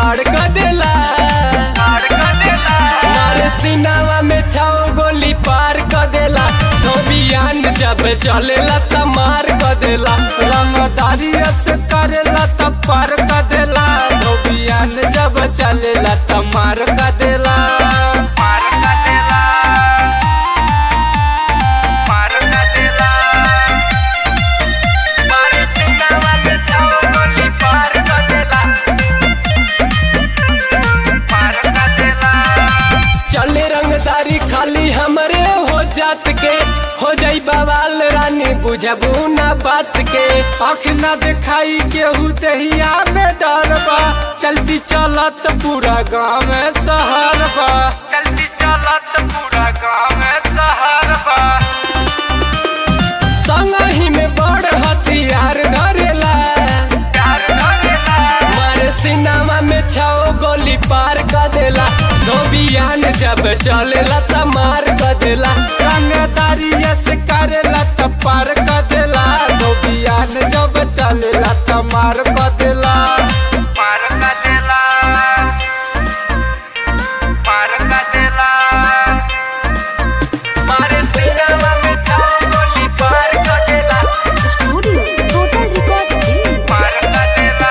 खाड़ कर देला मारे सीनावा में छाओ गोली पार कर देला धोबियान जब चलेला त मार कर देला रंगदारी से करेला त पार कर देला धोबियान जब चलेला त मार कर देला मार कर देला मार कर देला मारे सीनावा में छाओ गोली पार कर देला पार कर देला चले रंगदारी खाली हमरे हो जात के हो जाई बवाल रानी बुझबू ना बात के आँख ना दिखाई केहू दहिया में डर बा चलती चलत पूरा गाँव में शहर बा चलती चलत पूरा गाँव में शहर बा संगही में बड़ हथियार धरेला मारे सिनेमा में छाओ गोली पार कर देला धोबियान जब चलेला त मार कर देला रंगदारी से करेला त पार कर देला धोबियान जब चलेला त मार कर देला मार कर देला मार कर देला मारे सिनेमा में छाओ गोली पार कर देला Studio Total Records Delhi. पार कर देला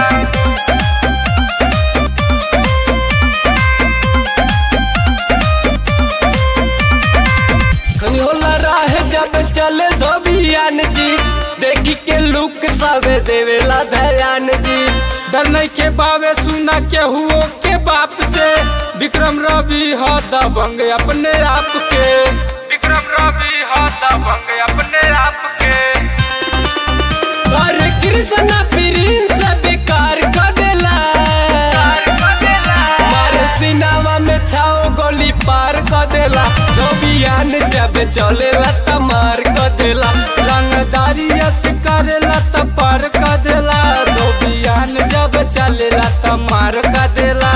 खनी होला राह जब चले धोबियान जी देखी के लुक सबे देवेला दयान जी डर नहीं के बावे सुना के हुओ के बाप से विक्रम रवि हो दबंग अपने आप के विक्रम रवि हो दबंग अपने आप के अरे कृष्ण प्रिंस बेकार कर देला मारे सिनेमा में छाओ गोली पार कर देला धोबियान जब चलेला त मार कर देला रंगदारी से करेला त पार कर देला धोबियान जब चलेला त मार कर देला